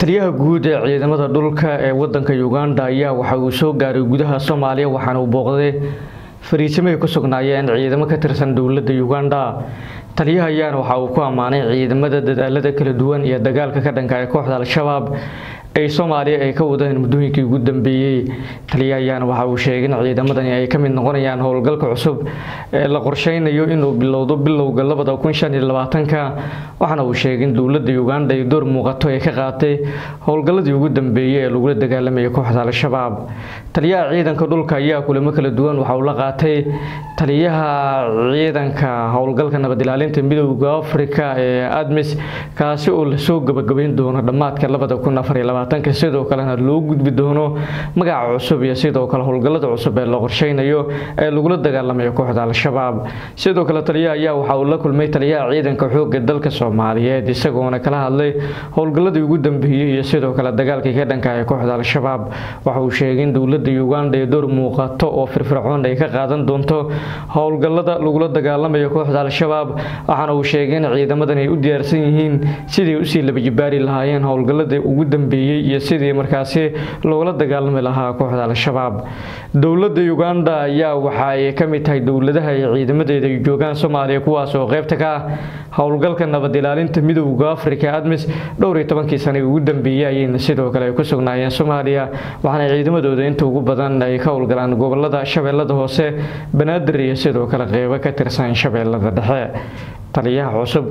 taliyaha guud ee ciidamada dhulka ee wadanka uganda ayaa waxa uu soo gaaray gudaha soomaaliya waxaana uu booqday fariisimo ay ku sugnaayeen ciidamo ka tirsan dowladda uganda taliyaha ayaana waxa uu ku ammaanay ciidamada dadaalada kala duwan iyo dagaalka ka dhanka ee kooxda al-shabaab ay soomaaliya ay ka wadeen muddooyinkii ugu dambeeyey taliyaha ayaana waxa uu sheegay in ciidamadani ay ka mid noqonayaan howlgalka cusub ee la qorsheynayo inuu bilowdo bilowga labada kun shan iyo labaatanka waxaana uu sheegay in dowladda uganda ay door muuqato ay ka qaatay howlgalladii ugu dambeeyey ee lagula dagaalamayay kooxda al-shabaab taliyaha ciidanka dhulka ayaa kulamo kala duwan waxa uu la qaatay taliyaha ciidanka howlgalka nabad ilaalinta midowda afrika ee admis kaasi oo lasoo gabagabeyn doono dhammaadka labada kun afar iyo labaatanka sidoo kalena loo gudbi doono magaca cusub iyo sidoo kale howlgallada cusub ee la qorsheynayo ee lagula dagaalamayo kooxda al-shabaab sidoo kale taliyaha ayaa waxa uu la kulmay taliyaha ciidanka xoogga dalka soomaaliyeed isagoona kala hadlay howlgalladii ugu dambeeyey iyo sidoo kale dagaalkii ka dhanka ee kooxda al-shabaab waxa uu sheegay in dowladda uganda ee door muuqato oo firfircoon ay ka qaadan doonto howlgallada lagula dagaalamayo kooxda al-shabaab waxaana uu sheegay in ciidamadan ay u diyaarsan yihiin sidii usii labajibaari lahaayeen howlgalladii ugu dambeeyey iyo sidii markaasi loola dagaalami lahaa kooxda al-shabaab dowladda uganda ayaa waxa ay ka mid tahay dowladaha ay ciidamadeeda ay joogaan soomaaliya kuwaas oo qeybta ka ah howlgalka nabad ilaalinta midowda afrika admis dhowr iyo tobankii sane ugu dambeeyey ayayna sidoo kale ay ku sugnaayeen soomaaliya waxaana ciidamadooda inta ugu badan ay ka howlgalaan gobolada shabeellada hoose banaadir iyo sidoo kale qeybo ka tirsan shabeellada dhexe taliyaha cusub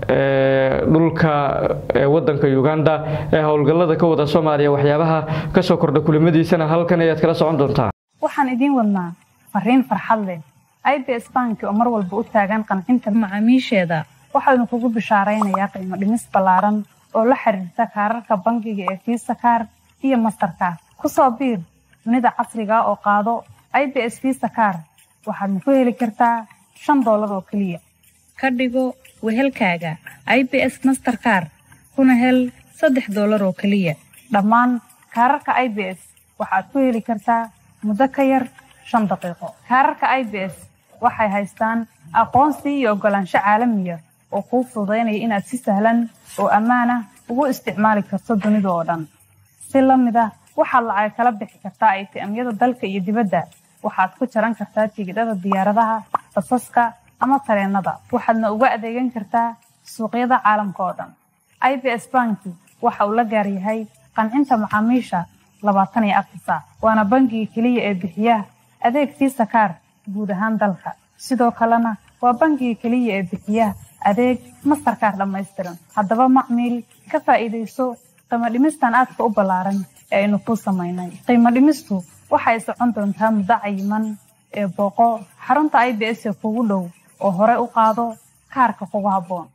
ee dhulka ee wadanka uganda ee howlgallada ka wada soomaaliya waxyaabaha kasoo kordha kulimadiisana halkan ayaad kala socon doontaa waxaan idiin wadnaa fariin farxad leh i b s banki oo mar walba u taagan qancinta macaamiisheeda waxaanu kugu bishaaraynayaa qiimo dhimis ballaaran oo la xiriirta kaararka bangiga ee fiisa kaar iyo mastarkaar ku soo biir dunida casriga oo qaado i b s fiisa kaar waxaadna ku heli kartaa shan doolar oo keliya ka dhigo wehelkaaga i b s masterkaar kuna hel saddex doolar oo keliya dhammaan kaararka i b s waxaad ku heli kartaa muddo ka yar shan daqiiqo kaararka i b s waxay haystaan aqoonsi iyo oggolaansho caalamiya oo kuu fududaynaya inaad si sahlan oo ammaan ah ugu isticmaali karto dunida oo dhan si la mid ah waxaad lacag kala bixi kartaa aytiamyada dalka iyo dibadda waxaad ku jaran kartaa tigidhada diyaaradaha basaska ama tareenada waxaadna uga adeegan kartaa suuqyada caalamka oo dhan i b s banki waxa uu la gaar yahay qancinta macaamiisha labaatan iyo afar saac waana bangiga keliya ee bixiya adeeg fiisa kaar guud ahaan dalka sidoo kalena waa bangiga keliya ee bixiya adeeg mastarkaar dhammaystiran haddaba macmiil ka faa'iidayso qiimo dhimistan aadka u ballaaran ee aynu kuu samaynay qiimo dhimistu waxay socon doontaa muddo cayiman ee booqo xarunta i b s ee kugu dhow oo hore u qaado kaarka kugu habboon